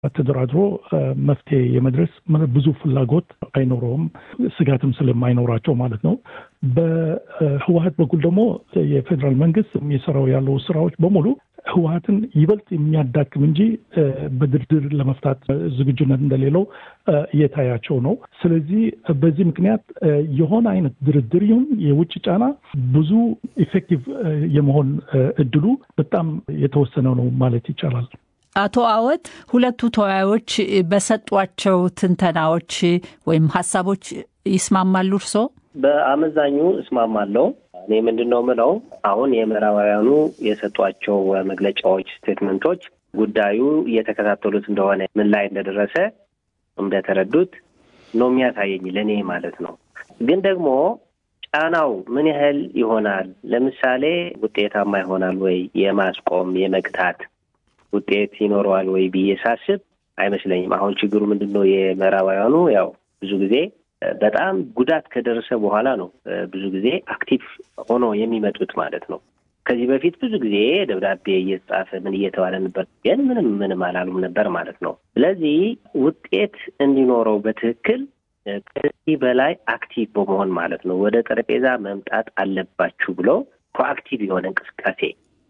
ተደራድሮ መፍትሄ የመድረስ ብዙ ፍላጎት አይኖረውም፣ ስጋትም ስለማይኖራቸው ማለት ነው። በህወሀት በኩል ደግሞ የፌዴራል መንግስት የሚሰራው ያለው ስራዎች በሙሉ ህወሀትን ይበልጥ የሚያዳክም እንጂ በድርድር ለመፍታት ዝግጁነት እንደሌለው እየታያቸው ነው። ስለዚህ በዚህ ምክንያት የሆነ አይነት ድርድር ይሁን የውጭ ጫና ብዙ ኢፌክቲቭ የመሆን እድሉ በጣም የተወሰነ ነው ማለት ይቻላል። አቶ አወት ሁለቱ ተወያዮች በሰጧቸው ትንተናዎች ወይም ሀሳቦች ይስማማሉ እርስዎ? በአመዛኙ እስማማለሁ። እኔ ምንድን ነው ምለው አሁን የምዕራባውያኑ የሰጧቸው መግለጫዎች፣ ስቴትመንቶች ጉዳዩ እየተከታተሉት እንደሆነ ምን ላይ እንደደረሰ እንደተረዱት ነው የሚያሳየኝ ለእኔ ማለት ነው። ግን ደግሞ ጫናው ምን ያህል ይሆናል? ለምሳሌ ውጤታማ ይሆናል ወይ የማስቆም የመግታት ውጤት ይኖረዋል ወይ ብዬ ሳስብ አይመስለኝም። አሁን ችግሩ ምንድን ነው? የምዕራባውያኑ ያው ብዙ ጊዜ በጣም ጉዳት ከደረሰ በኋላ ነው ብዙ ጊዜ አክቲቭ ሆኖ የሚመጡት ማለት ነው። ከዚህ በፊት ብዙ ጊዜ ደብዳቤ እየተጻፈ ምን እየተባለ ነበር፣ ግን ምንም ምንም አላሉም ነበር ማለት ነው። ስለዚህ ውጤት እንዲኖረው በትክክል ከዚህ በላይ አክቲቭ በመሆን ማለት ነው ወደ ጠረጴዛ መምጣት አለባችሁ ብሎ ፕሮአክቲቭ የሆነ እንቅስቃሴ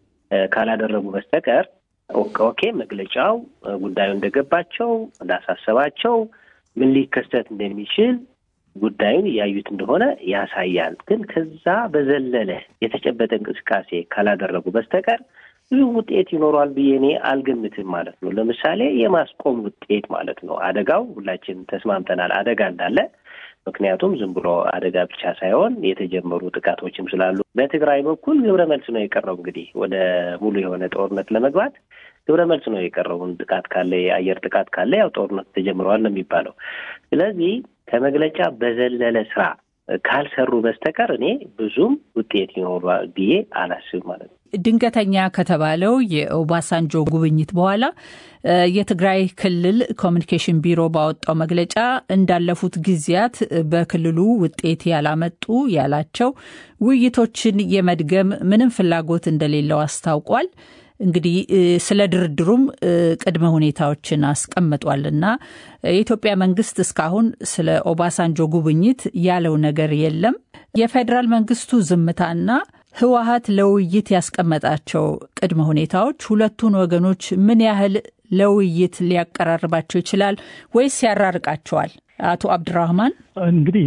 ካላደረጉ በስተቀር ኦኬ መግለጫው ጉዳዩ እንደገባቸው እንዳሳሰባቸው ምን ሊከሰት እንደሚችል ጉዳዩን እያዩት እንደሆነ ያሳያል። ግን ከዛ በዘለለ የተጨበጠ እንቅስቃሴ ካላደረጉ በስተቀር ብዙ ውጤት ይኖረዋል ብዬ እኔ አልገምትም ማለት ነው። ለምሳሌ የማስቆም ውጤት ማለት ነው። አደጋው ሁላችን ተስማምተናል አደጋ እንዳለ። ምክንያቱም ዝም ብሎ አደጋ ብቻ ሳይሆን የተጀመሩ ጥቃቶችም ስላሉ በትግራይ በኩል ግብረ መልስ ነው የቀረው። እንግዲህ ወደ ሙሉ የሆነ ጦርነት ለመግባት ግብረ መልስ ነው የቀረውን ጥቃት ካለ የአየር ጥቃት ካለ ያው ጦርነት ተጀምረዋል ነው የሚባለው። ስለዚህ ከመግለጫ በዘለለ ስራ ካልሰሩ በስተቀር እኔ ብዙም ውጤት ይኖሯል ብዬ አላስብም ማለት ነው። ድንገተኛ ከተባለው የኦባሳንጆ ጉብኝት በኋላ የትግራይ ክልል ኮሚኒኬሽን ቢሮ ባወጣው መግለጫ እንዳለፉት ጊዜያት በክልሉ ውጤት ያላመጡ ያላቸው ውይይቶችን የመድገም ምንም ፍላጎት እንደሌለው አስታውቋል። እንግዲህ ስለ ድርድሩም ቅድመ ሁኔታዎችን አስቀምጧል እና የኢትዮጵያ መንግስት እስካሁን ስለ ኦባሳንጆ ጉብኝት ያለው ነገር የለም። የፌዴራል መንግስቱ ዝምታና ህወሀት ለውይይት ያስቀመጣቸው ቅድመ ሁኔታዎች ሁለቱን ወገኖች ምን ያህል ለውይይት ሊያቀራርባቸው ይችላል ወይስ ያራርቃቸዋል? አቶ አብድራህማን እንግዲህ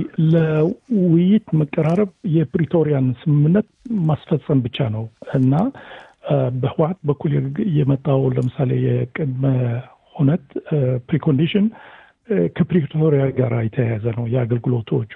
ለውይይት መቀራረብ የፕሪቶሪያን ስምምነት ማስፈጸም ብቻ ነው እና በህወሀት በኩል የመጣው ለምሳሌ የቅድመ ሁነት ፕሪኮንዲሽን ከፕሪቶሪያ ጋር የተያያዘ ነው። የአገልግሎቶቹ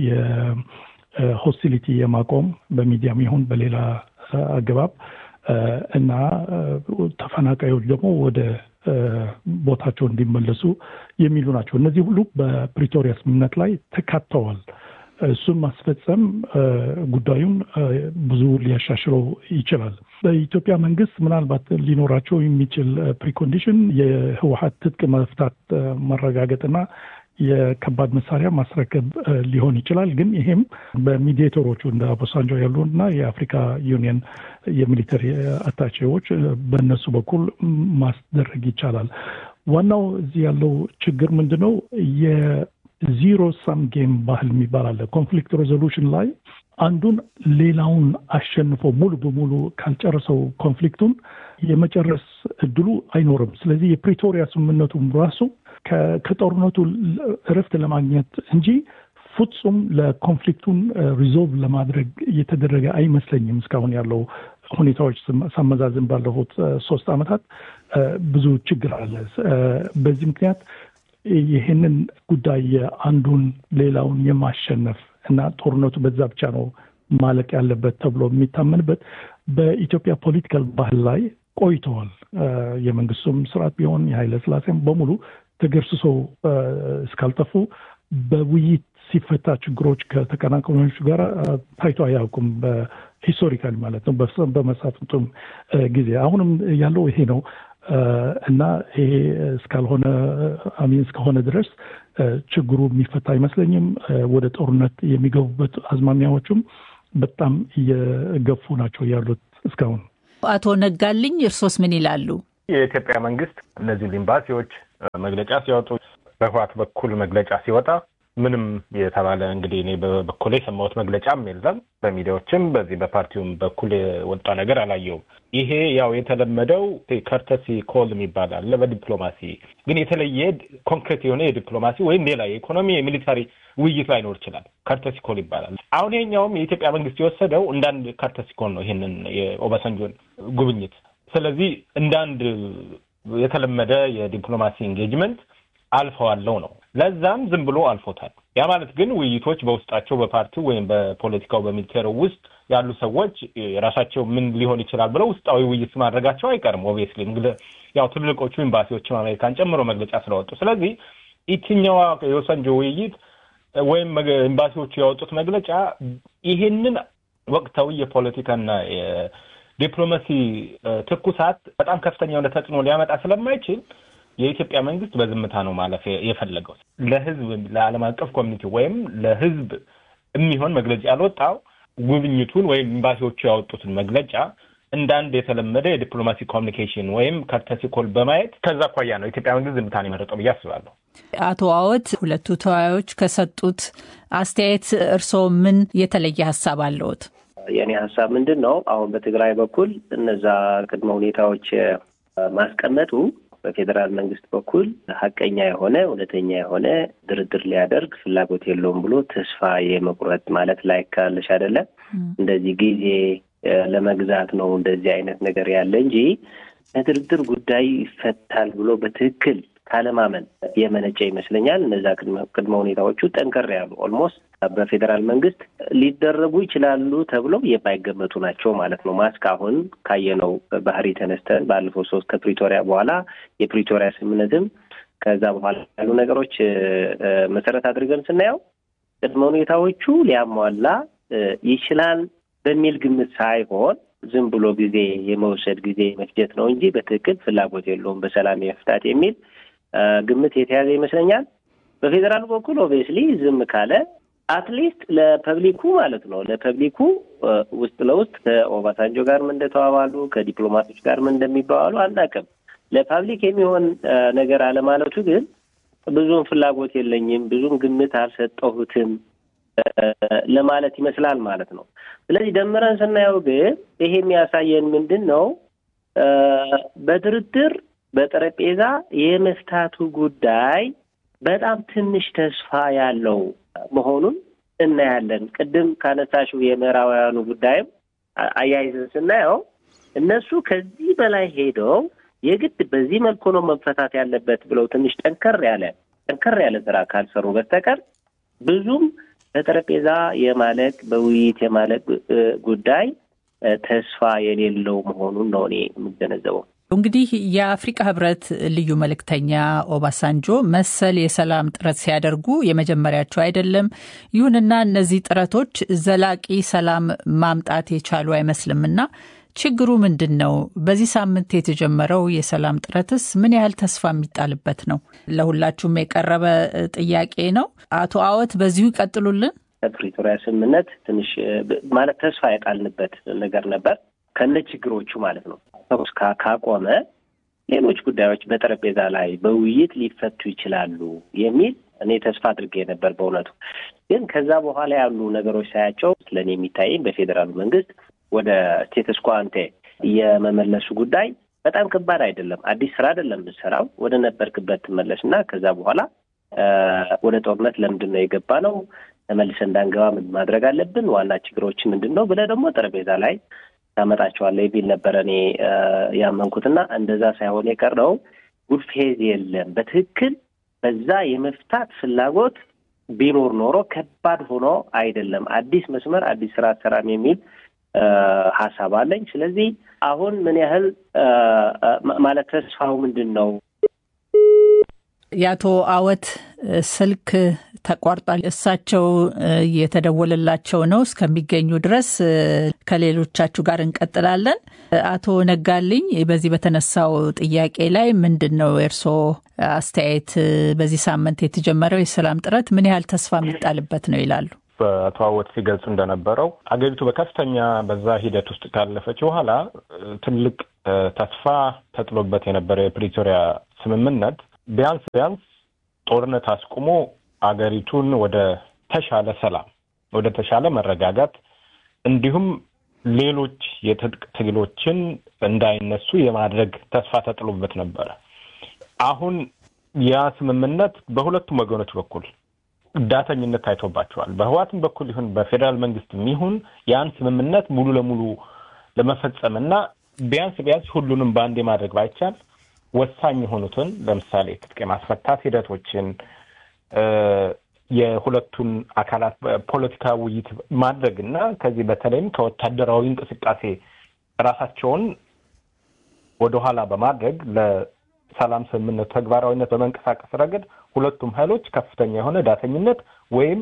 የሆስቲሊቲ የማቆም በሚዲያም ይሁን በሌላ አገባብ እና ተፈናቃዮች ደግሞ ወደ ቦታቸው እንዲመለሱ የሚሉ ናቸው። እነዚህ ሁሉ በፕሪቶሪያ ስምምነት ላይ ተካተዋል። እሱን ማስፈጸም ጉዳዩን ብዙ ሊያሻሽለው ይችላል። በኢትዮጵያ መንግስት ምናልባት ሊኖራቸው የሚችል ፕሪኮንዲሽን የህወሀት ትጥቅ መፍታት ማረጋገጥና የከባድ መሳሪያ ማስረከብ ሊሆን ይችላል። ግን ይሄም በሚዲዬተሮቹ እንደ አቦሳንጆ ያሉ እና የአፍሪካ ዩኒየን የሚሊተሪ አታቼዎች በእነሱ በኩል ማስደረግ ይቻላል። ዋናው እዚህ ያለው ችግር ምንድን ነው? ዚሮ ሳም ጌም ባህል የሚባል አለ። ኮንፍሊክት ሬዞሉሽን ላይ አንዱን ሌላውን አሸንፎ ሙሉ በሙሉ ካልጨረሰው ኮንፍሊክቱን የመጨረስ እድሉ አይኖርም። ስለዚህ የፕሪቶሪያ ስምምነቱም ራሱ ከጦርነቱ እረፍት ለማግኘት እንጂ ፍጹም ለኮንፍሊክቱን ሪዞልቭ ለማድረግ እየተደረገ አይመስለኝም። እስካሁን ያለው ሁኔታዎች ሳመዛዝን ባለፉት ሶስት ዓመታት ብዙ ችግር አለ። በዚህ ምክንያት ይህንን ጉዳይ አንዱን ሌላውን የማሸነፍ እና ጦርነቱ በዛ ብቻ ነው ማለቅ ያለበት ተብሎ የሚታመንበት በኢትዮጵያ ፖለቲካል ባህል ላይ ቆይተዋል። የመንግስቱም ስርዓት ቢሆን የኃይለ ሥላሴም በሙሉ ተገርስሶ እስካልጠፉ በውይይት ሲፈታ ችግሮች ከተቀናቃኞቹ ጋር ታይቶ አያውቁም። ሂስቶሪካሊ ማለት ነው። በመሳፍንቱም ጊዜ አሁንም ያለው ይሄ ነው። እና ይሄ እስካልሆነ አሚን እስከሆነ ድረስ ችግሩ የሚፈታ አይመስለኝም። ወደ ጦርነት የሚገቡበት አዝማሚያዎቹም በጣም እየገፉ ናቸው ያሉት እስካሁን። አቶ ነጋልኝ እርሶስ ምን ይላሉ? የኢትዮጵያ መንግስት እነዚህን ኤምባሲዎች መግለጫ ሲወጡ በህዋት በኩል መግለጫ ሲወጣ ምንም የተባለ እንግዲህ እኔ በበኩሌ የሰማሁት መግለጫም የለም። በሚዲያዎችም በዚህ በፓርቲውም በኩል የወጣ ነገር አላየውም። ይሄ ያው የተለመደው ከርተሲ ኮል የሚባል አለ በዲፕሎማሲ ግን የተለየ ኮንክሬት የሆነ የዲፕሎማሲ ወይም ሌላ የኢኮኖሚ የሚሊታሪ ውይይት ላይኖር ይችላል። ከርተሲ ኮል ይባላል። አሁን ይሄኛውም የኢትዮጵያ መንግስት የወሰደው እንዳንድ ከርተሲ ኮል ነው ይሄንን የኦባሳንጆን ጉብኝት። ስለዚህ እንዳንድ የተለመደ የዲፕሎማሲ ኤንጌጅመንት አልፈዋለው ነው። ለዛም ዝም ብሎ አልፎታል። ያ ማለት ግን ውይይቶች በውስጣቸው በፓርቲው ወይም በፖለቲካው በሚሊቴሩ ውስጥ ያሉ ሰዎች የራሳቸው ምን ሊሆን ይችላል ብለው ውስጣዊ ውይይት ማድረጋቸው አይቀርም። ኦብቪየስሊ ያው ትልልቆቹ ኤምባሲዎችም አሜሪካን ጨምሮ መግለጫ ስለወጡ፣ ስለዚህ የትኛዋ የወሰንጆ ውይይት ወይም ኤምባሲዎቹ ያወጡት መግለጫ ይሄንን ወቅታዊ የፖለቲካና የዲፕሎማሲ ትኩሳት በጣም ከፍተኛ የሆነ ተጽዕኖ ሊያመጣ ስለማይችል የኢትዮጵያ መንግስት በዝምታ ነው ማለፍ የፈለገው። ለህዝብ ለዓለም አቀፍ ኮሚኒቲ ወይም ለህዝብ የሚሆን መግለጫ ያልወጣው ጉብኝቱን ወይም ኤምባሲዎቹ ያወጡትን መግለጫ እንደ አንድ የተለመደ የዲፕሎማሲ ኮሚኒኬሽን ወይም ከርተሲ ኮል በማየት ከዛ አኳያ ነው የኢትዮጵያ መንግስት ዝምታን የመረጠው ብዬ አስባለሁ። አቶ አወት ሁለቱ ተወያዮች ከሰጡት አስተያየት እርስዎ ምን የተለየ ሀሳብ አለዎት? የእኔ ሀሳብ ምንድን ነው? አሁን በትግራይ በኩል እነዛ ቅድመ ሁኔታዎች ማስቀመጡ በፌዴራል መንግስት በኩል ሀቀኛ የሆነ እውነተኛ የሆነ ድርድር ሊያደርግ ፍላጎት የለውም ብሎ ተስፋ የመቁረጥ ማለት ላይ ካለሽ አይደለም እንደዚህ ጊዜ ለመግዛት ነው እንደዚህ አይነት ነገር ያለ እንጂ ለድርድር ጉዳይ ይፈታል ብሎ በትክክል ካለማመን የመነጨ ይመስለኛል። እነዛ ቅድመ ሁኔታዎቹ ጠንከር ያሉ ኦልሞስት በፌዴራል መንግስት ሊደረጉ ይችላሉ ተብለው የማይገመቱ ናቸው ማለት ነው። ማስክ አሁን ካየነው ባህሪ ተነስተን ባለፈው ሶስት ከፕሪቶሪያ በኋላ የፕሪቶሪያ ስምምነትም ከዛ በኋላ ያሉ ነገሮች መሰረት አድርገን ስናየው ቅድመ ሁኔታዎቹ ሊያሟላ ይችላል በሚል ግምት ሳይሆን ዝም ብሎ ጊዜ የመውሰድ ጊዜ መፍጀት ነው እንጂ በትክክል ፍላጎት የለውም በሰላም የመፍታት የሚል ግምት የተያዘ ይመስለኛል። በፌዴራል በኩል ኦብቪየስሊ ዝም ካለ አትሊስት ለፐብሊኩ ማለት ነው ለፐብሊኩ ውስጥ ለውስጥ ከኦባሳንጆ ጋርም እንደተባባሉ ከዲፕሎማቶች ጋርም እንደሚባባሉ አናውቅም። ለፐብሊክ የሚሆን ነገር አለማለቱ ግን ብዙም ፍላጎት የለኝም፣ ብዙም ግምት አልሰጠሁትም ለማለት ይመስላል ማለት ነው። ስለዚህ ደምረን ስናየው ግን ይሄ የሚያሳየን ምንድን ነው? በድርድር በጠረጴዛ የመፍታቱ ጉዳይ በጣም ትንሽ ተስፋ ያለው መሆኑን እናያለን። ቅድም ካነሳሽው የምዕራባውያኑ ጉዳይም አያይዘን ስናየው እነሱ ከዚህ በላይ ሄደው የግድ በዚህ መልኩ ነው መፈታት ያለበት ብለው ትንሽ ጠንከር ያለ ጠንከር ያለ ስራ ካልሰሩ በስተቀር ብዙም በጠረጴዛ የማለቅ በውይይት የማለቅ ጉዳይ ተስፋ የሌለው መሆኑን ነው እኔ የምገነዘበው። እንግዲህ የአፍሪቃ ህብረት ልዩ መልእክተኛ ኦባሳንጆ መሰል የሰላም ጥረት ሲያደርጉ የመጀመሪያቸው አይደለም። ይሁንና እነዚህ ጥረቶች ዘላቂ ሰላም ማምጣት የቻሉ አይመስልምና ችግሩ ምንድን ነው? በዚህ ሳምንት የተጀመረው የሰላም ጥረትስ ምን ያህል ተስፋ የሚጣልበት ነው? ለሁላችሁም የቀረበ ጥያቄ ነው። አቶ አወት በዚሁ ይቀጥሉልን። ከፕሪቶሪያ ስምምነት ትንሽ ማለት ተስፋ የጣልንበት ነገር ነበር ከነ ችግሮቹ ማለት ነው። ተኩስ ካቆመ ሌሎች ጉዳዮች በጠረጴዛ ላይ በውይይት ሊፈቱ ይችላሉ የሚል እኔ ተስፋ አድርጌ ነበር። በእውነቱ ግን ከዛ በኋላ ያሉ ነገሮች ሳያቸው ለእኔ የሚታየኝ በፌዴራሉ መንግስት ወደ ስቴተስ ኳንቴ የመመለሱ ጉዳይ በጣም ከባድ አይደለም። አዲስ ስራ አይደለም ብትሰራው ወደ ነበርክበት ትመለስ እና ከዛ በኋላ ወደ ጦርነት ለምንድን ነው የገባ ነው ተመልሰ እንዳንገባ ምን ማድረግ አለብን፣ ዋና ችግሮች ምንድን ነው ብለህ ደግሞ ጠረጴዛ ላይ ታመጣቸዋለህ የሚል ነበረ እኔ ያመንኩትና እንደዛ ሳይሆን የቀረው ጉድ ፌዝ የለም። በትክክል በዛ የመፍታት ፍላጎት ቢኖር ኖሮ ከባድ ሆኖ አይደለም። አዲስ መስመር አዲስ ስራ አሰራም የሚል ሀሳብ አለኝ። ስለዚህ አሁን ምን ያህል ማለት ተስፋው ምንድን ነው? የአቶ አወት ስልክ ተቋርጧል። እሳቸው የተደወለላቸው ነው። እስከሚገኙ ድረስ ከሌሎቻችሁ ጋር እንቀጥላለን። አቶ ነጋልኝ፣ በዚህ በተነሳው ጥያቄ ላይ ምንድን ነው የእርስዎ አስተያየት? በዚህ ሳምንት የተጀመረው የሰላም ጥረት ምን ያህል ተስፋ የሚጣልበት ነው ይላሉ? በአቶ አወት ሲገልጹ እንደነበረው አገሪቱ በከፍተኛ በዛ ሂደት ውስጥ ካለፈች በኋላ ትልቅ ተስፋ ተጥሎበት የነበረው የፕሪቶሪያ ስምምነት ቢያንስ ቢያንስ ጦርነት አስቁሞ አገሪቱን ወደ ተሻለ ሰላም፣ ወደ ተሻለ መረጋጋት እንዲሁም ሌሎች የትጥቅ ትግሎችን እንዳይነሱ የማድረግ ተስፋ ተጥሎበት ነበረ። አሁን ያ ስምምነት በሁለቱም ወገኖች በኩል ዳተኝነት ታይቶባቸዋል። በህዋትም በኩል ይሁን በፌዴራል መንግስትም ይሁን ያን ስምምነት ሙሉ ለሙሉ ለመፈጸምና ቢያንስ ቢያንስ ሁሉንም በአንዴ ማድረግ ባይቻል ወሳኝ የሆኑትን ለምሳሌ ትጥቅ የማስፈታት ሂደቶችን የሁለቱን አካላት ፖለቲካ ውይይት ማድረግ እና ከዚህ በተለይም ከወታደራዊ እንቅስቃሴ ራሳቸውን ወደኋላ በማድረግ ለሰላም ስምምነቱ ተግባራዊነት በመንቀሳቀስ ረገድ ሁለቱም ኃይሎች ከፍተኛ የሆነ ዳተኝነት ወይም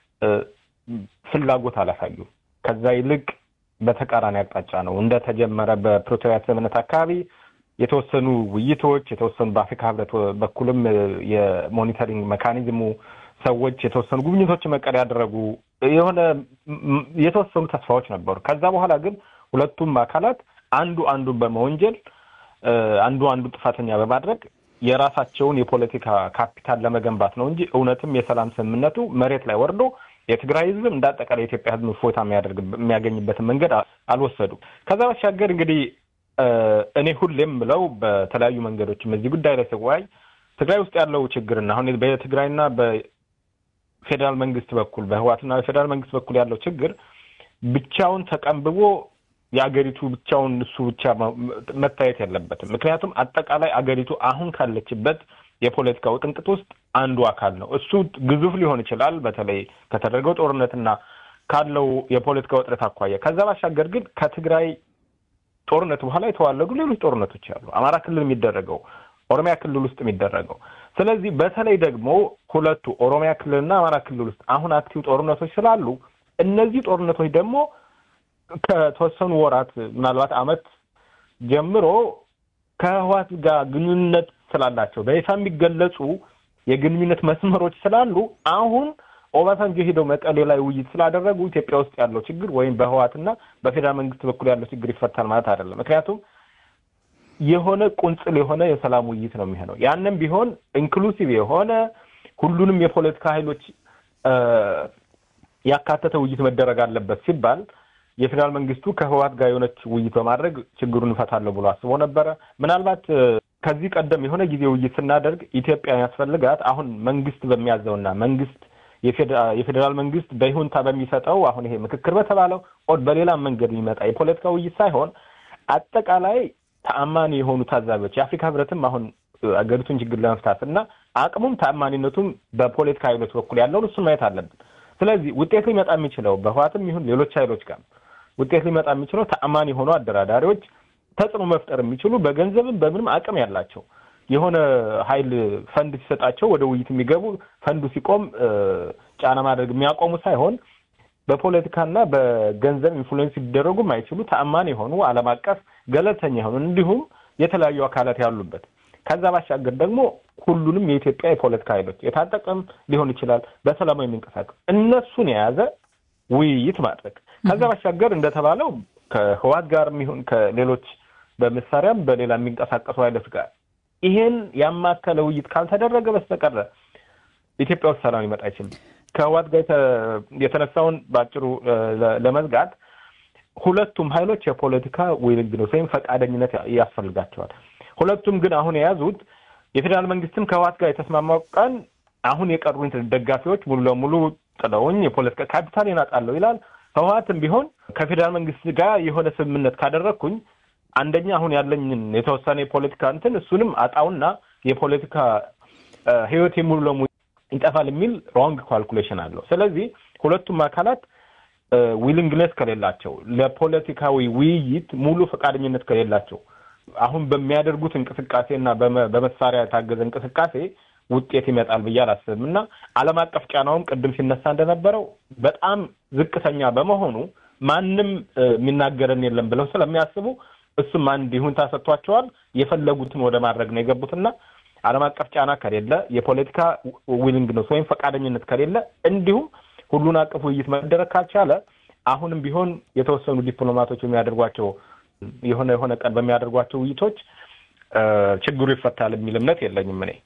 ፍላጎት አላሳዩም። ከዛ ይልቅ በተቃራኒ አቅጣጫ ነው እንደተጀመረ በፕሪቶሪያ ስምምነት አካባቢ የተወሰኑ ውይይቶች የተወሰኑ በአፍሪካ ህብረት በኩልም የሞኒተሪንግ መካኒዝሙ ሰዎች የተወሰኑ ጉብኝቶች መቀሌ ያደረጉ የሆነ የተወሰኑ ተስፋዎች ነበሩ። ከዛ በኋላ ግን ሁለቱም አካላት አንዱ አንዱን በመወንጀል አንዱ አንዱ ጥፋተኛ በማድረግ የራሳቸውን የፖለቲካ ካፒታል ለመገንባት ነው እንጂ እውነትም የሰላም ስምምነቱ መሬት ላይ ወርዶ የትግራይ ህዝብም እንደ አጠቃላይ የኢትዮጵያ ህዝብ ፎታ የሚያገኝበትን መንገድ አልወሰዱም። ከዛ ባሻገር እንግዲህ እኔ ሁሌም ብለው በተለያዩ መንገዶችም እዚህ ጉዳይ ላይ ስወያይ ትግራይ ውስጥ ያለው ችግርና አሁን በትግራይና በፌዴራል መንግስት በኩል በህዋትና በፌዴራል መንግስት በኩል ያለው ችግር ብቻውን ተቀንብቦ የአገሪቱ ብቻውን እሱ ብቻ መታየት የለበትም። ምክንያቱም አጠቃላይ አገሪቱ አሁን ካለችበት የፖለቲካ ውጥንቅጥ ውስጥ አንዱ አካል ነው። እሱ ግዙፍ ሊሆን ይችላል፣ በተለይ ከተደረገው ጦርነትና ካለው የፖለቲካ ውጥረት አኳያ። ከዛ ባሻገር ግን ከትግራይ ጦርነት በኋላ የተዋለዱ ሌሎች ጦርነቶች አሉ። አማራ ክልል የሚደረገው ኦሮሚያ ክልል ውስጥ የሚደረገው። ስለዚህ በተለይ ደግሞ ሁለቱ ኦሮሚያ ክልልና አማራ ክልል ውስጥ አሁን አክቲቭ ጦርነቶች ስላሉ እነዚህ ጦርነቶች ደግሞ ከተወሰኑ ወራት ምናልባት ዓመት ጀምሮ ከህወሓት ጋር ግንኙነት ስላላቸው በይፋ የሚገለጹ የግንኙነት መስመሮች ስላሉ አሁን ኦባሳንጆ ሄደው መቀሌ ላይ ውይይት ስላደረጉ ኢትዮጵያ ውስጥ ያለው ችግር ወይም በህወሓትና በፌዴራል መንግስት በኩል ያለው ችግር ይፈታል ማለት አይደለም። ምክንያቱም የሆነ ቁንጽል የሆነ የሰላም ውይይት ነው የሚሆነው። ያንም ቢሆን ኢንክሉሲቭ የሆነ ሁሉንም የፖለቲካ ኃይሎች ያካተተ ውይይት መደረግ አለበት ሲባል የፌዴራል መንግስቱ ከህወሓት ጋር የሆነች ውይይት በማድረግ ችግሩን እፈታለሁ ብሎ አስቦ ነበረ። ምናልባት ከዚህ ቀደም የሆነ ጊዜ ውይይት ስናደርግ ኢትዮጵያ ያስፈልጋት አሁን መንግስት በሚያዘውና መንግስት የፌዴራል መንግስት በይሁንታ በሚሰጠው አሁን ይሄ ምክክር በተባለው ኦድ በሌላ መንገድ የሚመጣ የፖለቲካ ውይይት ሳይሆን አጠቃላይ ተአማኒ የሆኑ ታዛቢዎች የአፍሪካ ህብረትም አሁን አገሪቱን ችግር ለመፍታት እና አቅሙም ተአማኒነቱም በፖለቲካ ኃይሎች በኩል ያለውን እሱን ማየት አለብን። ስለዚህ ውጤት ሊመጣ የሚችለው በህዋትም ይሁን ሌሎች ኃይሎች ጋር ውጤት ሊመጣ የሚችለው ተአማኒ የሆኑ አደራዳሪዎች ተጽዕኖ መፍጠር የሚችሉ በገንዘብም በምንም አቅም ያላቸው የሆነ ኃይል ፈንድ ሲሰጣቸው ወደ ውይይት የሚገቡ ፈንዱ ሲቆም ጫና ማድረግ የሚያቆሙ ሳይሆን በፖለቲካና በገንዘብ ኢንፍሉዌንስ ሊደረጉ የማይችሉ ተአማኒ የሆኑ ዓለም አቀፍ ገለልተኛ የሆኑ እንዲሁም የተለያዩ አካላት ያሉበት ከዛ ባሻገር ደግሞ ሁሉንም የኢትዮጵያ የፖለቲካ ኃይሎች የታጠቀም ሊሆን ይችላል በሰላማዊ የሚንቀሳቀስ እነሱን የያዘ ውይይት ማድረግ ከዛ ባሻገር እንደተባለው ከህዋት ጋር የሚሆን ከሌሎች በመሳሪያም በሌላ የሚንቀሳቀሱ ኃይሎች ጋር ይሄን ያማከለ ውይይት ካልተደረገ በስተቀረ ኢትዮጵያ ውስጥ ሰላም ሊመጣ አይችልም። ከህዋት ጋር የተነሳውን በአጭሩ ለመዝጋት ሁለቱም ኃይሎች የፖለቲካ ውይይት ወይም ፈቃደኝነት ያስፈልጋቸዋል። ሁለቱም ግን አሁን የያዙት የፌዴራል መንግስትም ከህዋት ጋር የተስማማው ቀን አሁን የቀሩኝ ደጋፊዎች ሙሉ ለሙሉ ጥለውኝ የፖለቲካ ካፒታል ይናጣለሁ ይላል። ህወሀትም ቢሆን ከፌዴራል መንግስት ጋር የሆነ ስምምነት ካደረግኩኝ አንደኛ አሁን ያለኝን የተወሰነ የፖለቲካ እንትን እሱንም አጣውና የፖለቲካ ህይወቴ ሙሉ ለሙሉ ይጠፋል የሚል ሮንግ ካልኩሌሽን አለው። ስለዚህ ሁለቱም አካላት ዊሊንግነስ ከሌላቸው ለፖለቲካዊ ውይይት ሙሉ ፈቃደኝነት ከሌላቸው አሁን በሚያደርጉት እንቅስቃሴ እና በመሳሪያ የታገዘ እንቅስቃሴ ውጤት ይመጣል ብዬ አላስብም እና ዓለም አቀፍ ጫናውም ቅድም ሲነሳ እንደነበረው በጣም ዝቅተኛ በመሆኑ ማንም የሚናገረን የለም ብለው ስለሚያስቡ እሱም አንድ ይሁንታ ሰጥቷቸዋል። የፈለጉትን ወደ ማድረግ ነው የገቡትና ዓለም አቀፍ ጫና ከሌለ የፖለቲካ ዊሊንግነስ ወይም ፈቃደኝነት ከሌለ እንዲሁም ሁሉን አቀፍ ውይይት መደረግ ካልቻለ አሁንም ቢሆን የተወሰኑ ዲፕሎማቶች የሚያደርጓቸው የሆነ የሆነ ቀን በሚያደርጓቸው ውይይቶች ችግሩ ይፈታል የሚል እምነት የለኝም እኔ።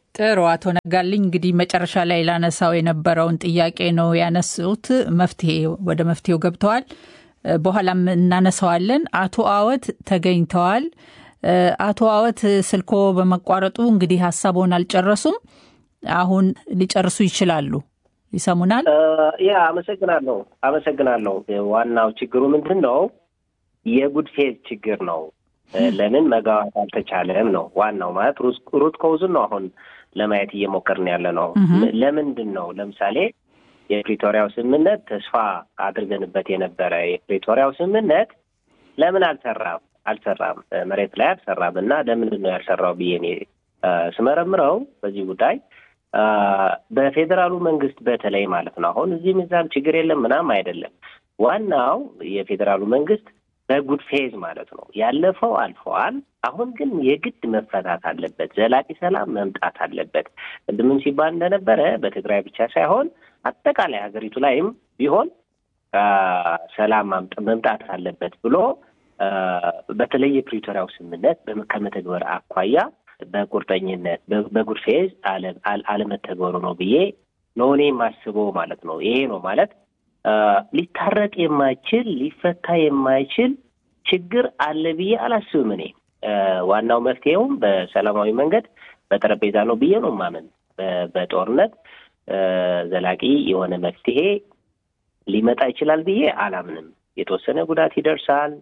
ጥሩ አቶ ነጋልኝ እንግዲህ መጨረሻ ላይ ላነሳው የነበረውን ጥያቄ ነው ያነሱት። መፍትሄ ወደ መፍትሄው ገብተዋል። በኋላም እናነሳዋለን። አቶ አወት ተገኝተዋል። አቶ አወት ስልኮ በመቋረጡ እንግዲህ ሀሳቦን አልጨረሱም። አሁን ሊጨርሱ ይችላሉ። ይሰሙናል? ያ አመሰግናለሁ፣ አመሰግናለሁ። ዋናው ችግሩ ምንድን ነው? የጉድፌዝ ችግር ነው። ለምን መግባባት አልተቻለም ነው ዋናው። ማለት ሩት ኮውዝን ነው አሁን ለማየት እየሞከርን ያለ ነው። ለምንድን ነው ለምሳሌ የፕሪቶሪያው ስምምነት ተስፋ አድርገንበት የነበረ የፕሪቶሪያው ስምምነት ለምን አልሰራም አልሰራም መሬት ላይ አልሰራም እና ለምንድን ነው ያልሰራው ብዬ እኔ ስመረምረው በዚህ ጉዳይ በፌዴራሉ መንግስት በተለይ ማለት ነው አሁን እዚህም እዛም ችግር የለም ምናምን አይደለም። ዋናው የፌዴራሉ መንግስት በጉድ ፌዝ ማለት ነው ያለፈው አልፈዋል። አሁን ግን የግድ መፈታት አለበት። ዘላቂ ሰላም መምጣት አለበት። ቅድምም ሲባል እንደነበረ በትግራይ ብቻ ሳይሆን አጠቃላይ ሀገሪቱ ላይም ቢሆን ሰላም መምጣት አለበት ብሎ በተለይ የፕሪቶሪያው ስምምነት ከመተግበር አኳያ በቁርጠኝነት በጉድ ፌዝ አለመተግበሩ ነው ብዬ ነው እኔ የማስበው ማለት ነው። ይሄ ነው ማለት ሊታረቅ የማይችል ሊፈታ የማይችል ችግር አለ ብዬ አላስብም። እኔ ዋናው መፍትሄውም በሰላማዊ መንገድ በጠረጴዛ ነው ብዬ ነው ማመን። በጦርነት ዘላቂ የሆነ መፍትሄ ሊመጣ ይችላል ብዬ አላምንም። የተወሰነ ጉዳት ይደርሳል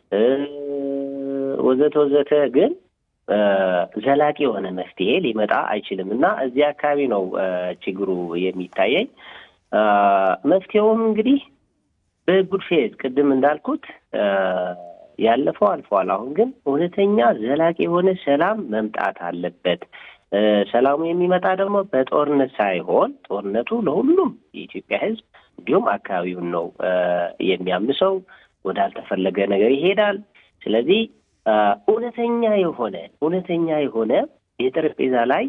ወዘተ ወዘተ፣ ግን ዘላቂ የሆነ መፍትሄ ሊመጣ አይችልም እና እዚህ አካባቢ ነው ችግሩ የሚታየኝ። መፍትሄውም እንግዲህ በጉድ ፌዝ ቅድም እንዳልኩት ያለፈው አልፈዋል። አሁን ግን እውነተኛ ዘላቂ የሆነ ሰላም መምጣት አለበት። ሰላሙ የሚመጣ ደግሞ በጦርነት ሳይሆን ጦርነቱ ለሁሉም የኢትዮጵያ ሕዝብ እንዲሁም አካባቢውን ነው የሚያምሰው፣ ወዳልተፈለገ ነገር ይሄዳል። ስለዚህ እውነተኛ የሆነ እውነተኛ የሆነ የጠረጴዛ ላይ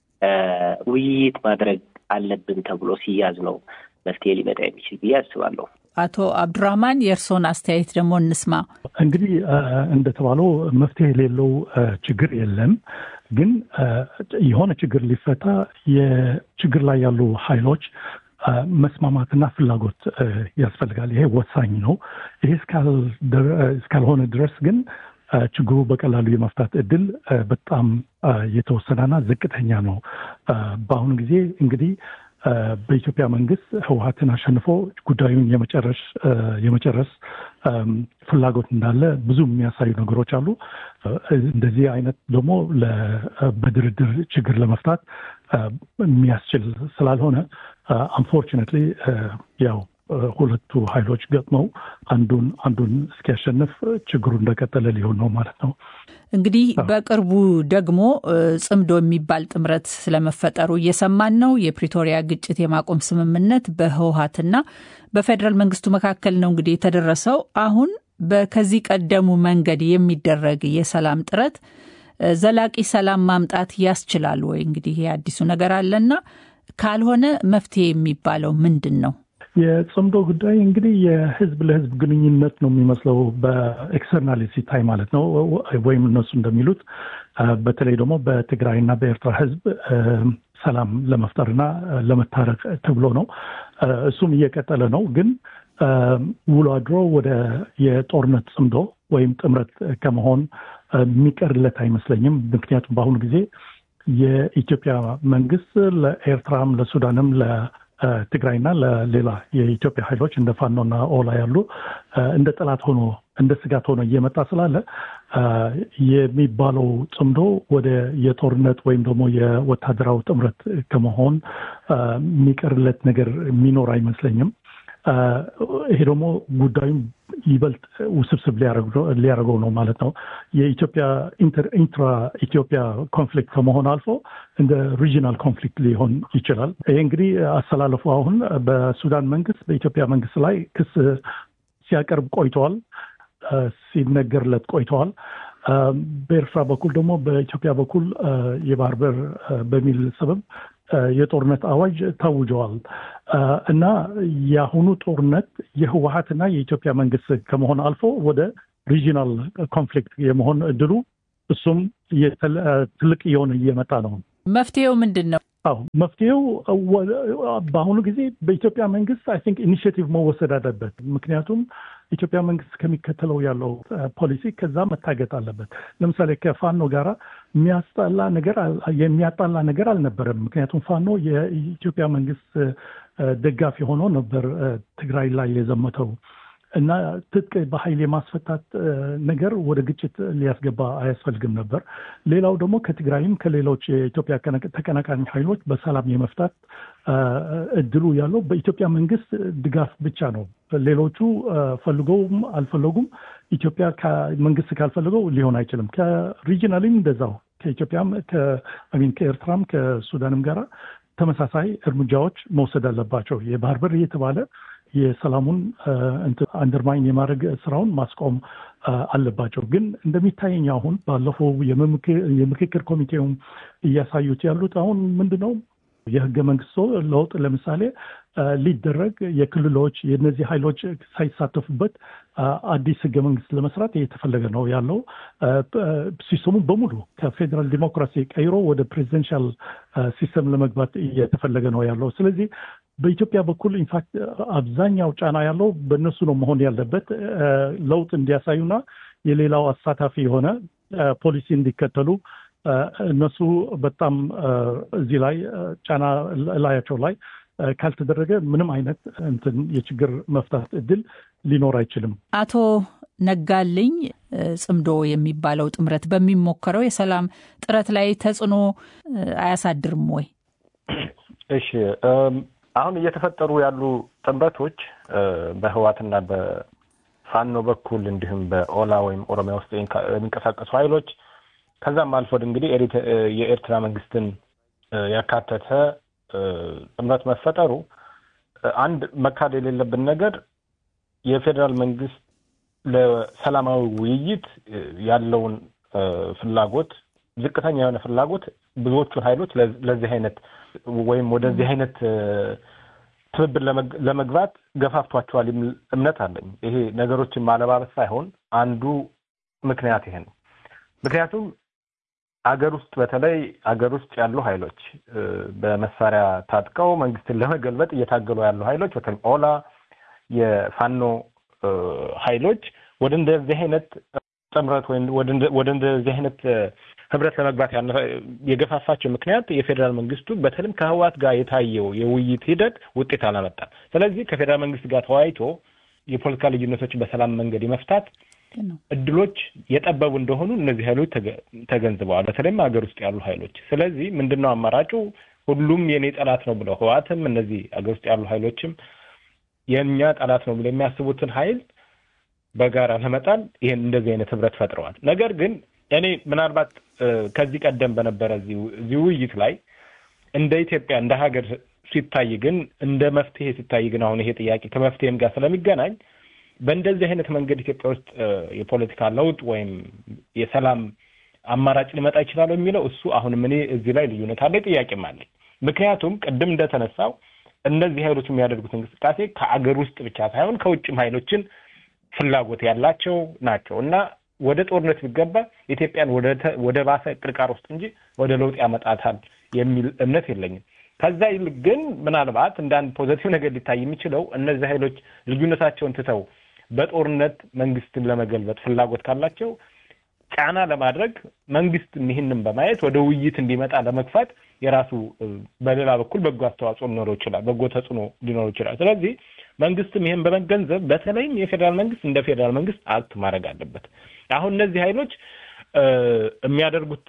ውይይት ማድረግ አለብን ተብሎ ሲያዝ ነው መፍትሄ ሊመጣ የሚችል ብዬ አስባለሁ። አቶ አብዱራህማን የእርስዎን አስተያየት ደግሞ እንስማ። እንግዲህ እንደተባለው መፍትሄ የሌለው ችግር የለም። ግን የሆነ ችግር ሊፈታ የችግር ላይ ያሉ ኃይሎች መስማማትና ፍላጎት ያስፈልጋል። ይሄ ወሳኝ ነው። ይሄ እስካልሆነ ድረስ ግን ችግሩ በቀላሉ የመፍታት እድል በጣም የተወሰነና ዝቅተኛ ነው። በአሁኑ ጊዜ እንግዲህ በኢትዮጵያ መንግስት ህወሀትን አሸንፎ ጉዳዩን የመጨረስ የመጨረስ ፍላጎት እንዳለ ብዙ የሚያሳዩ ነገሮች አሉ። እንደዚህ አይነት ደግሞ በድርድር ችግር ለመፍታት የሚያስችል ስላልሆነ አንፎርቹኔትሊ ያው ሁለቱ ኃይሎች ገጥመው አንዱን አንዱን እስኪያሸንፍ ችግሩ እንደቀጠለ ሊሆን ነው ማለት ነው። እንግዲህ በቅርቡ ደግሞ ጽምዶ የሚባል ጥምረት ስለመፈጠሩ እየሰማን ነው። የፕሪቶሪያ ግጭት የማቆም ስምምነት በህወሀትና በፌዴራል መንግስቱ መካከል ነው እንግዲህ የተደረሰው። አሁን ከዚህ ቀደሙ መንገድ የሚደረግ የሰላም ጥረት ዘላቂ ሰላም ማምጣት ያስችላል ወይ? እንግዲህ የአዲሱ ነገር አለና ካልሆነ መፍትሄ የሚባለው ምንድን ነው? የጽምዶ ጉዳይ እንግዲህ የህዝብ ለህዝብ ግንኙነት ነው የሚመስለው በኤክስተርናል ሲታይ ማለት ነው። ወይም እነሱ እንደሚሉት በተለይ ደግሞ በትግራይና በኤርትራ ህዝብ ሰላም ለመፍጠርና ለመታረቅ ተብሎ ነው። እሱም እየቀጠለ ነው። ግን ውሎ አድሮ ወደ የጦርነት ጽምዶ ወይም ጥምረት ከመሆን የሚቀርለት አይመስለኝም። ምክንያቱም በአሁኑ ጊዜ የኢትዮጵያ መንግስት ለኤርትራም ለሱዳንም ትግራይና ለሌላ የኢትዮጵያ ኃይሎች እንደ ፋኖና ኦላ ያሉ እንደ ጠላት ሆኖ እንደ ስጋት ሆኖ እየመጣ ስላለ የሚባለው ጽምዶ ወደ የጦርነት ወይም ደግሞ የወታደራዊ ጥምረት ከመሆን የሚቀርለት ነገር የሚኖር አይመስለኝም። ይሄ ደግሞ ጉዳዩም ይበልጥ ውስብስብ ሊያደርገው ነው ማለት ነው። የኢትዮጵያ ኢንትራ ኢትዮጵያ ኮንፍሊክት ከመሆን አልፎ እንደ ሪጂናል ኮንፍሊክት ሊሆን ይችላል። ይሄ እንግዲህ አሰላለፉ አሁን በሱዳን መንግስት በኢትዮጵያ መንግስት ላይ ክስ ሲያቀርብ ቆይተዋል፣ ሲነገርለት ቆይተዋል። በኤርትራ በኩል ደግሞ በኢትዮጵያ በኩል የባህር በር በሚል ሰበብ የጦርነት አዋጅ ታውጀዋል እና የአሁኑ ጦርነት የህወሀትና የኢትዮጵያ መንግስት ከመሆን አልፎ ወደ ሪጂናል ኮንፍሊክት የመሆን እድሉ እሱም ትልቅ እየሆነ እየመጣ ነው። መፍትሄው ምንድን ነው? አዎ መፍትሄው በአሁኑ ጊዜ በኢትዮጵያ መንግስት አይ ቲንክ ኢኒሽቲቭ መወሰድ አለበት። ምክንያቱም ኢትዮጵያ መንግስት ከሚከተለው ያለው ፖሊሲ ከዛ መታገጥ አለበት። ለምሳሌ ከፋኖ ጋራ የሚያስጣላ ነገር የሚያጣላ ነገር አልነበረም። ምክንያቱም ፋኖ የኢትዮጵያ መንግስት ደጋፊ ሆኖ ነበር ትግራይ ላይ የዘመተው እና ትጥቅ በኃይል የማስፈታት ነገር ወደ ግጭት ሊያስገባ አያስፈልግም ነበር። ሌላው ደግሞ ከትግራይም ከሌሎች የኢትዮጵያ ተቀናቃኝ ኃይሎች በሰላም የመፍታት እድሉ ያለው በኢትዮጵያ መንግስት ድጋፍ ብቻ ነው። ሌሎቹ ፈልገውም አልፈለጉም ኢትዮጵያ መንግስት ካልፈለገው ሊሆን አይችልም። ከሪጂናሊም እንደዛው ከኢትዮጵያም ከኤርትራም ከሱዳንም ጋራ ተመሳሳይ እርምጃዎች መውሰድ አለባቸው። የባህር በር እየተባለ የሰላሙን አንደርማይን የማድረግ ስራውን ማስቆም አለባቸው። ግን እንደሚታየኝ አሁን ባለፈው የምክክር ኮሚቴውም እያሳዩት ያሉት አሁን ምንድን ነው የህገ መንግስት ለውጥ ለምሳሌ ሊደረግ የክልሎች የእነዚህ ኃይሎች ሳይሳተፉበት አዲስ ህገ መንግስት ለመስራት እየተፈለገ ነው ያለው። ሲስተሙ በሙሉ ከፌዴራል ዲሞክራሲ ቀይሮ ወደ ፕሬዚደንሻል ሲስተም ለመግባት እየተፈለገ ነው ያለው። ስለዚህ በኢትዮጵያ በኩል ኢንፋክት አብዛኛው ጫና ያለው በእነሱ ነው መሆን ያለበት ለውጥ እንዲያሳዩና የሌላው አሳታፊ የሆነ ፖሊሲ እንዲከተሉ እነሱ በጣም እዚህ ላይ ጫና ላያቸው ላይ ካልተደረገ ምንም አይነት እንትን የችግር መፍታት እድል ሊኖር አይችልም። አቶ ነጋልኝ ጽምዶ የሚባለው ጥምረት በሚሞከረው የሰላም ጥረት ላይ ተጽዕኖ አያሳድርም ወይ? እሺ አሁን እየተፈጠሩ ያሉ ጥምረቶች በህዋትና በፋኖ በኩል እንዲሁም በኦላ ወይም ኦሮሚያ ውስጥ የሚንቀሳቀሱ ኃይሎች ከዛም አልፎ እንግዲህ የኤርትራ መንግስትን ያካተተ ጥምረት መፈጠሩ አንድ መካድ የሌለብን ነገር የፌዴራል መንግስት ለሰላማዊ ውይይት ያለውን ፍላጎት ዝቅተኛ የሆነ ፍላጎት ብዙዎቹን ኃይሎች ለዚህ አይነት ወይም ወደዚህ አይነት ትብብር ለመግባት ገፋፍቷቸዋል የሚል እምነት አለኝ። ይሄ ነገሮችን ማለባበስ ሳይሆን አንዱ ምክንያት ይሄ ነው። ምክንያቱም አገር ውስጥ በተለይ አገር ውስጥ ያሉ ኃይሎች በመሳሪያ ታጥቀው መንግስትን ለመገልበጥ እየታገሉ ያሉ ኃይሎች በተለይ ኦላ፣ የፋኖ ኃይሎች ወደ እንደዚህ አይነት ጥምረት ወይም ወደ እንደዚህ አይነት ህብረት ለመግባት የገፋፋቸው ምክንያት የፌዴራል መንግስቱ በተለይም ከህወሓት ጋር የታየው የውይይት ሂደት ውጤት አላመጣም። ስለዚህ ከፌዴራል መንግስት ጋር ተወያይቶ የፖለቲካ ልዩነቶችን በሰላም መንገድ የመፍታት እድሎች የጠበቡ እንደሆኑ እነዚህ ኃይሎች ተገንዝበዋል። በተለይም ሀገር ውስጥ ያሉ ኃይሎች። ስለዚህ ምንድን ነው አማራጩ? ሁሉም የኔ ጠላት ነው ብለው ህወሓትም እነዚህ ሀገር ውስጥ ያሉ ኃይሎችም የእኛ ጠላት ነው ብለው የሚያስቡትን ኃይል በጋራ ለመጣል ይህን እንደዚህ አይነት ህብረት ፈጥረዋል። ነገር ግን እኔ ምናልባት ከዚህ ቀደም በነበረ እዚህ ውይይት ላይ እንደ ኢትዮጵያ እንደ ሀገር ሲታይ ግን እንደ መፍትሄ ሲታይ ግን አሁን ይሄ ጥያቄ ከመፍትሄም ጋር ስለሚገናኝ በእንደዚህ አይነት መንገድ ኢትዮጵያ ውስጥ የፖለቲካ ለውጥ ወይም የሰላም አማራጭ ሊመጣ ይችላል የሚለው እሱ አሁንም እኔ እዚህ ላይ ልዩነት አለ፣ ጥያቄም አለኝ። ምክንያቱም ቅድም እንደተነሳው እነዚህ ኃይሎች የሚያደርጉት እንቅስቃሴ ከአገር ውስጥ ብቻ ሳይሆን ከውጭም ኃይሎችን ፍላጎት ያላቸው ናቸው እና ወደ ጦርነት ቢገባ ኢትዮጵያን ወደ ባሰ ቅርቃር ውስጥ እንጂ ወደ ለውጥ ያመጣታል የሚል እምነት የለኝም። ከዛ ይልቅ ግን ምናልባት እንደ አንድ ፖዘቲቭ ነገር ሊታይ የሚችለው እነዚህ ኃይሎች ልዩነታቸውን ትተው በጦርነት መንግስትን ለመገልበጥ ፍላጎት ካላቸው ጫና ለማድረግ መንግስት ይህንን በማየት ወደ ውይይት እንዲመጣ ለመግፋት የራሱ በሌላ በኩል በጎ አስተዋጽኦ ሊኖረው ይችላል፣ በጎ ተጽዕኖ ሊኖረው ይችላል። ስለዚህ መንግስትም ይህን በመገንዘብ በተለይም የፌዴራል መንግስት እንደ ፌዴራል መንግስት አክት ማድረግ አለበት። አሁን እነዚህ ኃይሎች የሚያደርጉት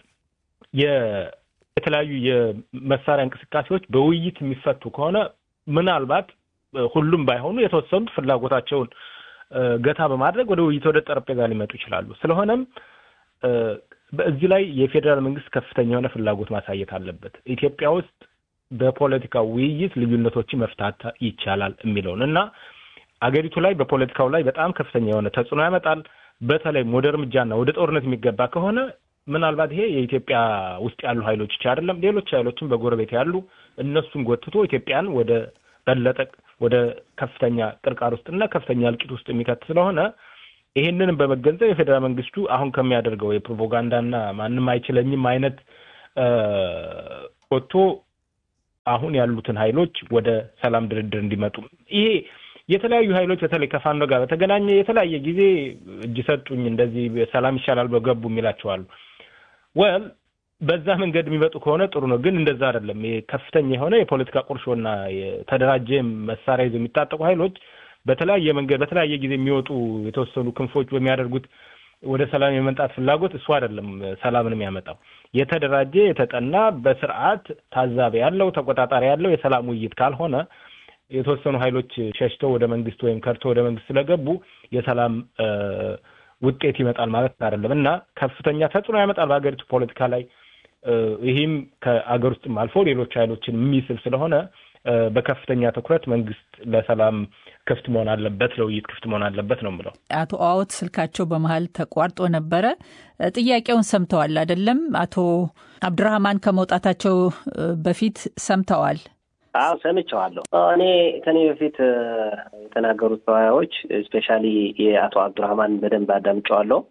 የተለያዩ የመሳሪያ እንቅስቃሴዎች በውይይት የሚፈቱ ከሆነ ምናልባት ሁሉም ባይሆኑ የተወሰኑት ፍላጎታቸውን ገታ በማድረግ ወደ ውይይት ወደ ጠረጴዛ ሊመጡ ይችላሉ። ስለሆነም በዚህ ላይ የፌዴራል መንግስት ከፍተኛ የሆነ ፍላጎት ማሳየት አለበት። ኢትዮጵያ ውስጥ በፖለቲካ ውይይት ልዩነቶችን መፍታት ይቻላል የሚለውን እና አገሪቱ ላይ በፖለቲካው ላይ በጣም ከፍተኛ የሆነ ተጽዕኖ ያመጣል። በተለይም ወደ እርምጃና ወደ ጦርነት የሚገባ ከሆነ ምናልባት ይሄ የኢትዮጵያ ውስጥ ያሉ ኃይሎች ብቻ አይደለም፣ ሌሎች ኃይሎችም በጎረቤት ያሉ እነሱን ጎትቶ ኢትዮጵያን ወደ በለጠ ወደ ከፍተኛ ቅርቃር ውስጥና ከፍተኛ እልቂት ውስጥ የሚከት ስለሆነ ይሄንንም በመገንዘብ የፌዴራል መንግስቱ አሁን ከሚያደርገው የፕሮፓጋንዳና ማንም አይችለኝም አይነት ወጥቶ አሁን ያሉትን ኃይሎች ወደ ሰላም ድርድር እንዲመጡ ይሄ የተለያዩ ኃይሎች በተለይ ከፋኖ ጋር በተገናኘ የተለያየ ጊዜ እጅ ሰጡኝ እንደዚህ ሰላም ይሻላል በገቡ የሚላቸዋሉ ወል በዛ መንገድ የሚመጡ ከሆነ ጥሩ ነው። ግን እንደዛ አይደለም። ከፍተኛ የሆነ የፖለቲካ ቁርሾና የተደራጀ መሳሪያ ይዘው የሚታጠቁ ኃይሎች በተለያየ መንገድ በተለያየ ጊዜ የሚወጡ የተወሰኑ ክንፎች በሚያደርጉት ወደ ሰላም የመምጣት ፍላጎት እሱ አይደለም ሰላምን የሚያመጣው። የተደራጀ የተጠና በስርዓት ታዛቢ ያለው ተቆጣጣሪ ያለው የሰላም ውይይት ካልሆነ የተወሰኑ ኃይሎች ሸሽተው ወደ መንግስት ወይም ከርቶ ወደ መንግስት ስለገቡ የሰላም ውጤት ይመጣል ማለት አይደለም እና ከፍተኛ ተጽዕኖ ያመጣል በሀገሪቱ ፖለቲካ ላይ። ይህም ከአገር ውስጥም አልፎ ሌሎች ኃይሎችን የሚስብ ስለሆነ በከፍተኛ ትኩረት መንግስት ለሰላም ክፍት መሆን አለበት፣ ለውይይት ክፍት መሆን አለበት ነው የምለው። አቶ አዎት ስልካቸው በመሀል ተቋርጦ ነበረ። ጥያቄውን ሰምተዋል አይደለም? አቶ አብዱራህማን ከመውጣታቸው በፊት ሰምተዋል? አዎ ሰምቸዋለሁ። እኔ ከኔ በፊት የተናገሩት ተወያዮች ስፔሻሊ የአቶ አብዱራህማን በደንብ አዳምጨዋለሁ።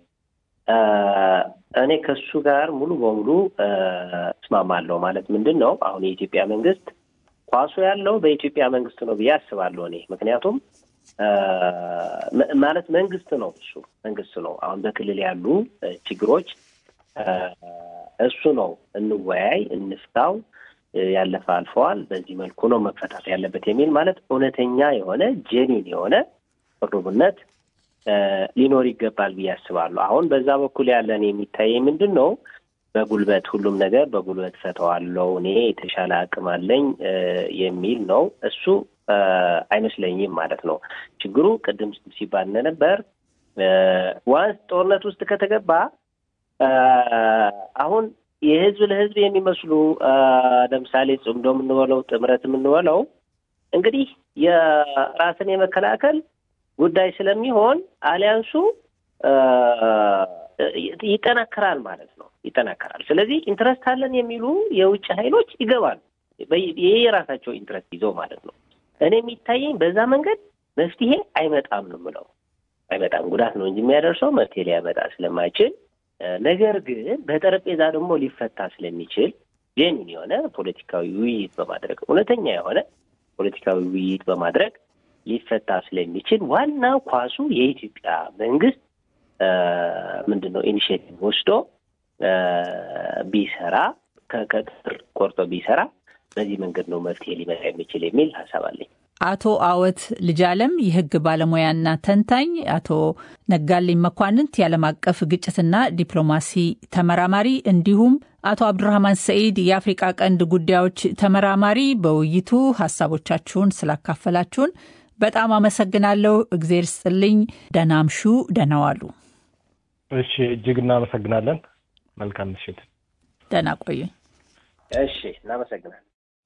እኔ ከሱ ጋር ሙሉ በሙሉ እስማማለሁ። ማለት ምንድን ነው አሁን የኢትዮጵያ መንግስት ኳሱ ያለው በኢትዮጵያ መንግስት ነው ብዬ አስባለሁ እኔ ምክንያቱም ማለት መንግስት ነው እሱ መንግስት ነው። አሁን በክልል ያሉ ችግሮች እሱ ነው እንወያይ፣ እንፍታው ያለፈ አልፈዋል፣ በዚህ መልኩ ነው መፈታት ያለበት የሚል ማለት እውነተኛ የሆነ ጄኒን የሆነ ቅርቡነት ሊኖር ይገባል ብዬ አስባለሁ። አሁን በዛ በኩል ያለን የሚታየኝ ምንድን ነው? በጉልበት ሁሉም ነገር በጉልበት ፈተዋለው እኔ የተሻለ አቅም አለኝ የሚል ነው። እሱ አይመስለኝም ማለት ነው። ችግሩ ቅድም ሲባል እንደነበር ዋንስ ጦርነት ውስጥ ከተገባ አሁን የህዝብ ለህዝብ የሚመስሉ ለምሳሌ ጽምዶ የምንበለው ጥምረት የምንበለው እንግዲህ የራስን የመከላከል ጉዳይ ስለሚሆን አሊያንሱ ይጠናከራል ማለት ነው። ይጠናከራል። ስለዚህ ኢንትረስት አለን የሚሉ የውጭ ኃይሎች ይገባሉ። ይህ የራሳቸው ኢንትረስት ይዘው ማለት ነው። እኔ የሚታየኝ በዛ መንገድ መፍትሄ አይመጣም ነው የምለው። አይመጣም፣ ጉዳት ነው እንጂ የሚያደርሰው መፍትሄ ሊያመጣ ስለማይችል ነገር ግን በጠረጴዛ ደግሞ ሊፈታ ስለሚችል ጄኒን የሆነ ፖለቲካዊ ውይይት በማድረግ እውነተኛ የሆነ ፖለቲካዊ ውይይት በማድረግ ሊፈታ ስለሚችል ዋናው ኳሱ የኢትዮጵያ መንግስት ምንድን ነው ኢኒሽቲቭ ወስዶ ቢሰራ ከቅጥር ቆርጦ ቢሰራ በዚህ መንገድ ነው መፍትሄ ሊመጣ የሚችል የሚል ሀሳብ አለኝ። አቶ አወት ልጃለም የህግ ባለሙያና ተንታኝ፣ አቶ ነጋልኝ መኳንንት የዓለም አቀፍ ግጭትና ዲፕሎማሲ ተመራማሪ እንዲሁም አቶ አብዱራህማን ሰኢድ የአፍሪቃ ቀንድ ጉዳዮች ተመራማሪ በውይይቱ ሀሳቦቻችሁን ስላካፈላችሁን በጣም አመሰግናለሁ። እግዜር ስጥልኝ። ደህና አምሹ። ደህና ዋሉ። እሺ፣ እጅግ እናመሰግናለን። መልካም ምሽት። ደህና ቆዩኝ። እሺ፣ እናመሰግናለን።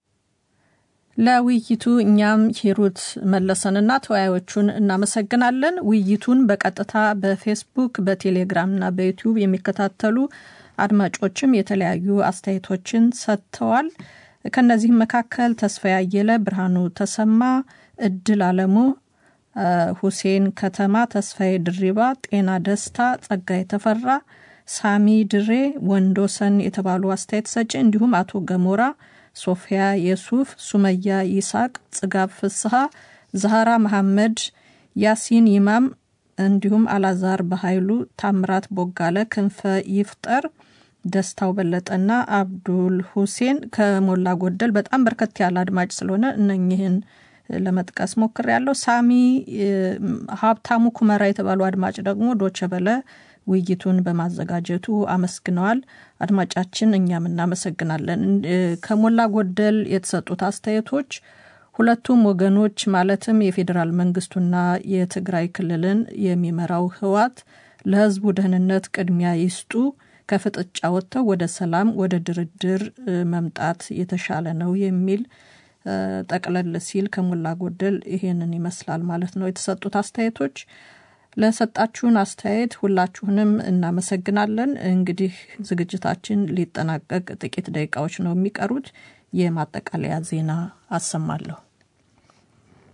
ለውይይቱ እኛም ሂሩት መለሰንና ተወያዮቹን እናመሰግናለን። ውይይቱን በቀጥታ በፌስቡክ በቴሌግራምና በዩቲዩብ የሚከታተሉ አድማጮችም የተለያዩ አስተያየቶችን ሰጥተዋል። ከነዚህም መካከል ተስፋ ያየለ፣ ብርሃኑ ተሰማ፣ እድል አለሙ፣ ሁሴን ከተማ፣ ተስፋዬ ድሪባ፣ ጤና ደስታ፣ ጸጋይ ተፈራ፣ ሳሚ ድሬ፣ ወንዶሰን የተባሉ አስተያየት ሰጪ እንዲሁም አቶ ገሞራ ሶፊያ የሱፍ፣ ሱመያ ይስሐቅ፣ ጽጋብ ፍስሐ፣ ዛህራ መሐመድ፣ ያሲን ይማም እንዲሁም አላዛር በኃይሉ፣ ታምራት ቦጋለ፣ ክንፈ ይፍጠር፣ ደስታው በለጠና አብዱል ሁሴን ከሞላ ጎደል በጣም በርከት ያለ አድማጭ ስለሆነ እነኝህን ለመጥቀስ ሞክር ያለው ሳሚ ሀብታሙ ኩመራ የተባሉ አድማጭ ደግሞ ዶቸ በለ ውይይቱን በማዘጋጀቱ አመስግነዋል። አድማጫችን እኛም እናመሰግናለን። ከሞላ ጎደል የተሰጡት አስተያየቶች ሁለቱም ወገኖች ማለትም የፌዴራል መንግስቱና የትግራይ ክልልን የሚመራው ህወሓት ለህዝቡ ደህንነት ቅድሚያ ይስጡ፣ ከፍጥጫ ወጥተው ወደ ሰላም፣ ወደ ድርድር መምጣት የተሻለ ነው የሚል ጠቅለል ሲል ከሞላ ጎደል ይሄንን ይመስላል ማለት ነው የተሰጡት አስተያየቶች። ለሰጣችሁን አስተያየት ሁላችሁንም እናመሰግናለን። እንግዲህ ዝግጅታችን ሊጠናቀቅ ጥቂት ደቂቃዎች ነው የሚቀሩት። የማጠቃለያ ዜና አሰማለሁ።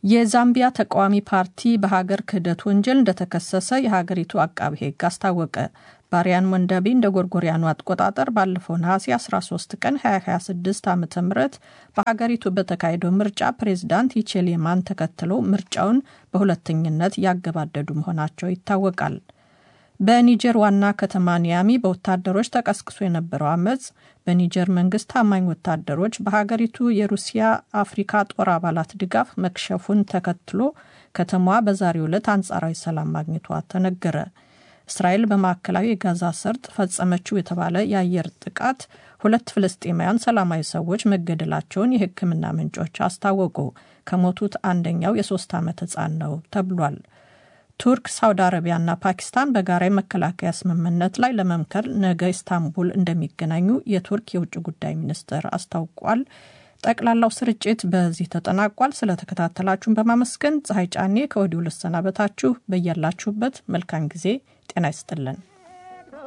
የዛምቢያ ተቃዋሚ ፓርቲ በሀገር ክህደት ወንጀል እንደተከሰሰ የሀገሪቱ አቃቢ ሕግ አስታወቀ። ባሪያን ወንዳቤ እንደ ጎርጎሪያኑ አቆጣጠር ባለፈው ነሐሴ 13 ቀን 2026 ዓ ም በሀገሪቱ በተካሄደው ምርጫ ፕሬዚዳንት ሂቼሌማን ተከትለው ምርጫውን በሁለተኝነት ያገባደዱ መሆናቸው ይታወቃል። በኒጀር ዋና ከተማ ኒያሚ በወታደሮች ተቀስቅሶ የነበረው አመፅ በኒጀር መንግስት ታማኝ ወታደሮች በሀገሪቱ የሩሲያ አፍሪካ ጦር አባላት ድጋፍ መክሸፉን ተከትሎ ከተማዋ በዛሬው ዕለት አንጻራዊ ሰላም ማግኘቷ ተነገረ። እስራኤል በማዕከላዊ የጋዛ ሰርጥ ፈጸመችው የተባለ የአየር ጥቃት ሁለት ፍልስጤማውያን ሰላማዊ ሰዎች መገደላቸውን የሕክምና ምንጮች አስታወቁ። ከሞቱት አንደኛው የሶስት ዓመት ሕፃን ነው ተብሏል። ቱርክ፣ ሳውዲ አረቢያና ፓኪስታን በጋራ የመከላከያ ስምምነት ላይ ለመምከር ነገ ኢስታንቡል እንደሚገናኙ የቱርክ የውጭ ጉዳይ ሚኒስትር አስታውቋል። ጠቅላላው ስርጭት በዚህ ተጠናቋል። ስለተከታተላችሁን በማመስገን ፀሐይ ጫኔ ከወዲሁ ልሰናበታችሁ። በያላችሁበት መልካም ጊዜ ጤና ይስጥልን።